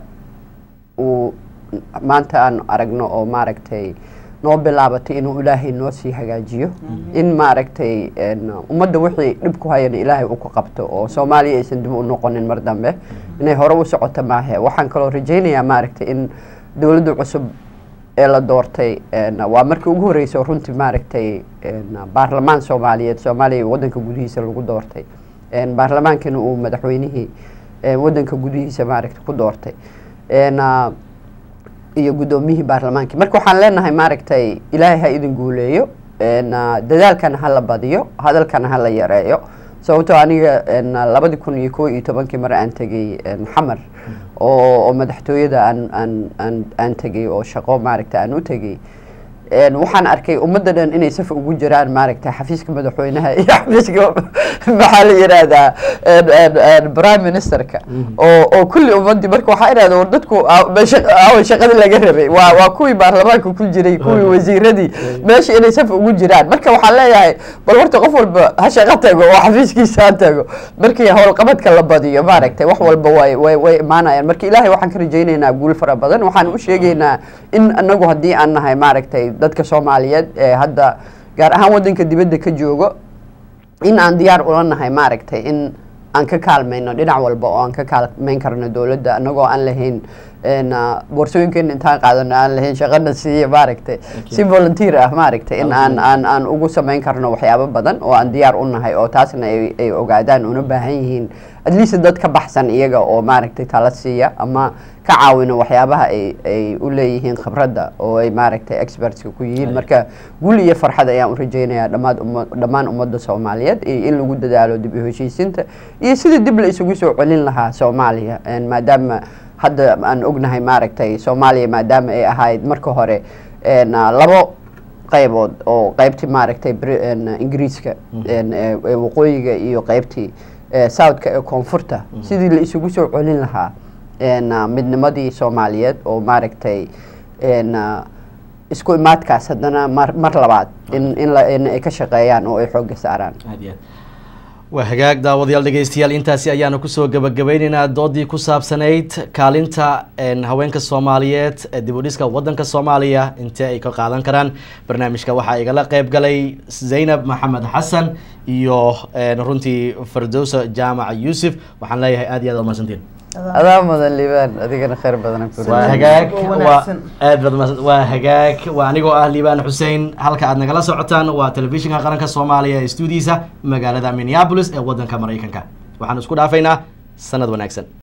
uu maanta aan aragno oo maaragtay noo bilaabatay inuu ilaahay noo sii hagaajiyo in maaragtay een, ummadda wixii dhib ku hayana ilaahay uu ku qabto oo soomaaliya aysan dib u noqonin mar dambe inay hore u socoto maahe waxaan kaloo rajaynayaa maaragtay in dowladda cusub ee la doortay een, waa markii ugu horreysay oo runtii maaragtay een, baarlamaan soomaaliyeed soomaaliya waddanka gudihiisa lagu doortay een, baarlamaankana uu madaxweynihii een, waddanka gudihiisa maaragtay ku doortay een, ah, iyo guddoomiyihii baarlamaankii marka waxaan leenahay maaragtay ilaahay ha idin guuleeyo een, ah, dadaalkana ha la badiyo hadalkana ha la yareeyo sababtoo aniga een, labadi kun iyo kow iyo tobankii mar aan tegay een, xamar oo oo madaxtooyada aan aan aan aan tegay oo shaqo maaragta aan u tegay een, waxaan arkay ummadda dhan inay saf ugu jiraan maaragta xafiiska madaxweynaha iyo xafiiska maxaa la yidhaahdaa een, een, een, prime ministerka oo oo kulli ummadii marka waxaa idhahda war dadku aa- meesha aawa shaqadii laga rabay waa waa kuwii baarlamaanka ku jiray kuwii wasiiradii meesha inay saf ugu jiraan marka waxaan leeyahay bal horta qof walba ha shaqo tago oo xafiiskiisa ha tago markii howlqabadka la badiyo maaragtay wax walba way way way imaanayaan marka ilaahay waxaan ka rajaynaynaa guul fara badan waxaan u sheegaynaa in anagu haddii aan nahay maaragtay dadka soomaaliyeed ee hadda gaar ahaan waddanka dibadda ka joogo in aan diyaar ula nahay maaragtay in aan ka kaalmayno dhinac walba oo aan ka kaalmayn karno dowladda anagoo aan lahayn een, ah, boorsooyinkeena intaan qaadano aan lahayn shaqana siiya maaragtay si volunteer ah maaragtay in aan aan aan ugu samayn karno waxyaabo badan oo aan diyaar u nahay oo taasna ay ay ogaadaan una baahan yihiin at least dad ka baxsan iyaga oo maaragtay tala siiya ama ka caawino waxyaabaha ay ay u leeyihiin khibradda oo ay maaragtay expertska ku yihiin marka guul iyo farxad ayaan u rajaynayaa dhammaan umma dhammaan ummadda soomaaliyeed iyo in lagu dadaalo dib u heshiisiinta iyo sidii dib la isugu soo celin lahaa soomaaliya een, maadaama hadda aan ognahay maaragtay soomaaliya maadaama ay ahayd marka hore een, ah, labo qaybood oo qaybtii maaragtay Bri- een, ingiriiska een, ee- ee waqooyiga iyo qaybtii ee, southka ee koonfurta sidii la isugu soo celin lahaa een, ah, midnimadii soomaaliyeed oo maaragtay een, ah, isku imaadkaas haddana mar mar labaad in in la in ay ka shaqeeyaan oo ay xoogga saaraan aad iyo aad waa hagaag daawadayaal dhegeystayaal intaasi ayaanu kusoo gabagabeyneynaa doodii ku saabsanayd kaalinta een, haweenka soomaaliyeed ee dib u dhiska wadanka soomaaliya intee ay ka qaadan karaan barnaamijka waxaa igala qeyb galay zaynab maxamed xasan iyo een, runtii fardowsa jaamac yuusuf waxaan leeyahay aad iyo aad umahadsantiin adaa mudan liibaan adigana khayr badan waa hagaag oo waa wanaagsan. aad baad umahadsan waa hagaag waa anigoo ah liibaan xuseen halka aad nagala socotaan waa telefishinka qaranka soomaaliya ee stuudiisa magaalada minneapolis ee wadanka maraykanka waxaan isku dhaafaynaa sanad wanaagsan